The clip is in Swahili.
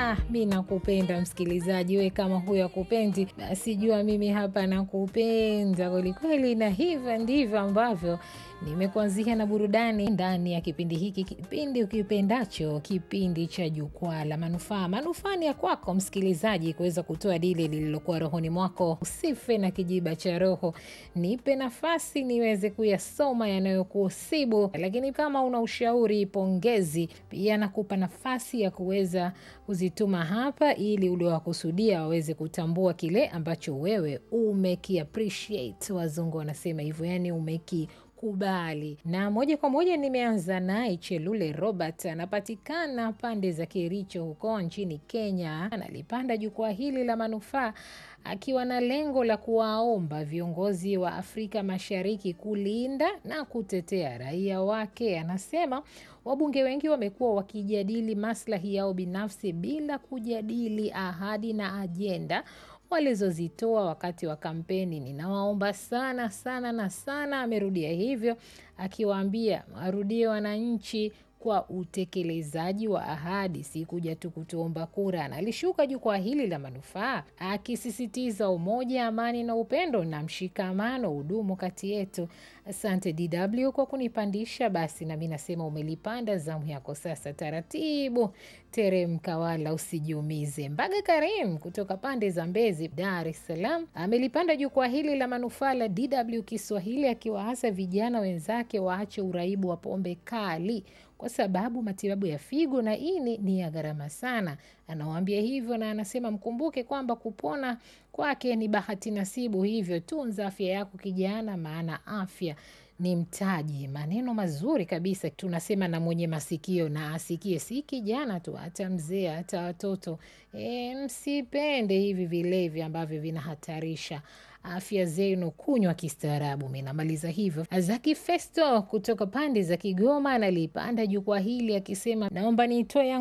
Ah, mi nakupenda msikilizaji, we kama huyo akupendi, basi jua mimi hapa nakupenda kwelikweli, na hivyo ndivyo ambavyo nimekuanzia na burudani ndani ya kipindi hiki, kipindi ukipendacho, kipindi cha Jukwaa la Manufaa. Manufaa ni ya kwako msikilizaji, kuweza kutoa dile lililokuwa rohoni mwako. Usife na kijiba cha roho, nipe nafasi niweze kuyasoma yanayokusibu. Lakini kama una ushauri, pongezi, pia nakupa nafasi ya kuweza kuzituma hapa, ili uliowakusudia waweze kutambua kile ambacho wewe umeki appreciate. Wazungu wanasema hivyo, yani umeki kubali na moja kwa moja nimeanza naye Chelule Robert, anapatikana pande za Kericho huko nchini Kenya. Analipanda jukwaa hili la manufaa akiwa na lengo la kuwaomba viongozi wa Afrika Mashariki kulinda na kutetea raia wake. Anasema wabunge wengi wamekuwa wakijadili maslahi yao binafsi bila kujadili ahadi na ajenda walizozitoa wakati wa kampeni. Ninawaomba sana sana na sana, amerudia hivyo akiwaambia warudie wananchi kwa utekelezaji wa ahadi, si kuja tu kutuomba kura. Na alishuka jukwaa hili la manufaa akisisitiza umoja, amani na upendo na mshikamano udumu kati yetu. Asante DW kwa kunipandisha. Basi nami nasema umelipanda, zamu yako sasa. Taratibu teremka, wala usijiumize. Mbaga Karim kutoka pande za Mbezi, Dar es Salaam, amelipanda jukwaa hili la manufaa la DW Kiswahili akiwaasa vijana wenzake waache uraibu wa pombe kali kwa sababu matibabu ya figo na ini ni ya gharama sana. Anawaambia hivyo na anasema mkumbuke kwamba kupona kwake ni bahati nasibu, hivyo tunza afya yako kijana, maana afya ni mtaji. Maneno mazuri kabisa, tunasema na mwenye masikio na asikie, si kijana tu, hata mzee, hata watoto. E, msipende hivi vilevi ambavyo vinahatarisha afya zenu, kunywa kistaarabu. Mi namaliza hivyo. Zaki Festo kutoka pande za Kigoma analipanda jukwaa hili akisema, naomba nitoe